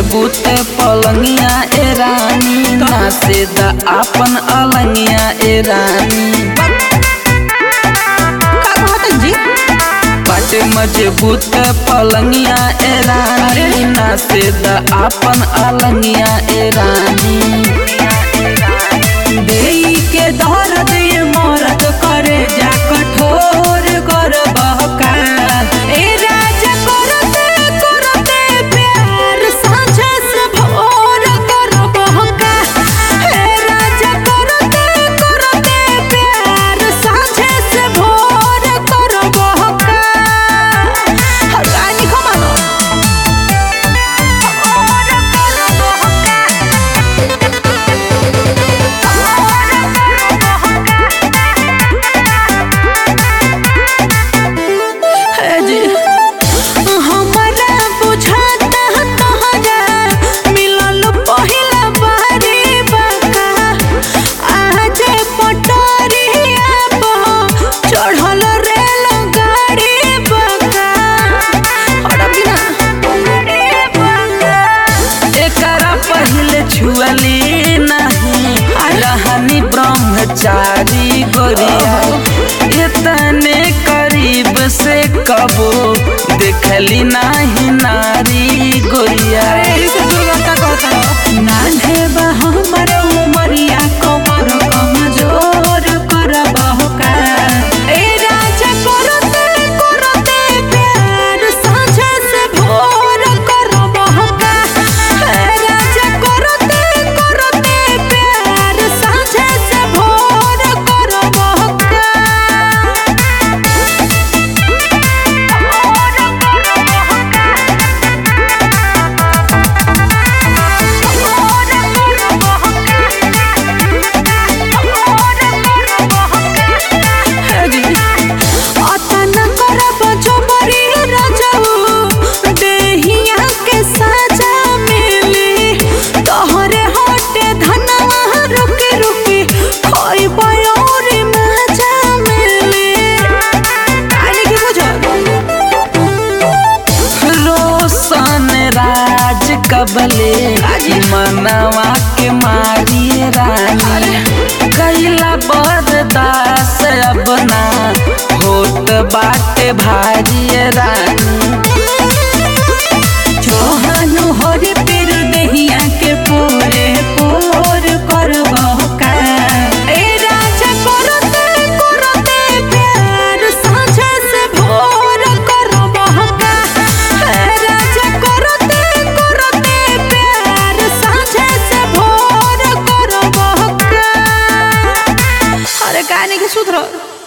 मजबूत पलंगिया ए रानी नासे द आपन अलंगिया ए रानी का कहतन जी बाटे मजबूत पलंगिया ए रानी नासे द आपन अलंगिया ए रानी देई के दर्द ये मरद करे जा कठोर कर बहका ए राजा करते करते प्यार साँझ से भोर कर बहका ए राजा करते करते प्यार साँझ से भोर कर बहका हगानी खमानो भोर कर बहका है जी हमरा बुझाता तोहरा मिलल पहिला बारी बाका आज पटरिया पर चढ़ल रेल गाड़ी बाका हड़प ना एकरा पहले छुअली नहीं रहनी ब्रह्मचारी गोरिया इतने करीब से कबो देखली नहीं नारी गोरिया नान्हे बा हमर उमरिया कमर कमजोर कर बहका ए राजा करते करते प्यार साँझ से भोर कर बहका ए राजा करते करते प्यार साँझ से भोर कर बहका अतना करब जोबरी रजऊ देहिया के साजा मिली तोहरे हटे धनवा रुके रुके खइब और मजा मिली आने की बुझल रोशन राज कबले मनवा के मारी रानी कैला बरदास अब ना होत बाटे भारी रानी जोहनु होरे पेर देहिया के पोरे पोर करब का ए राजा करते करते प्यार साँझ से भोर करब का ए राजा करते करते प्यार साँझ से भोर करब का अरे काने के सुधर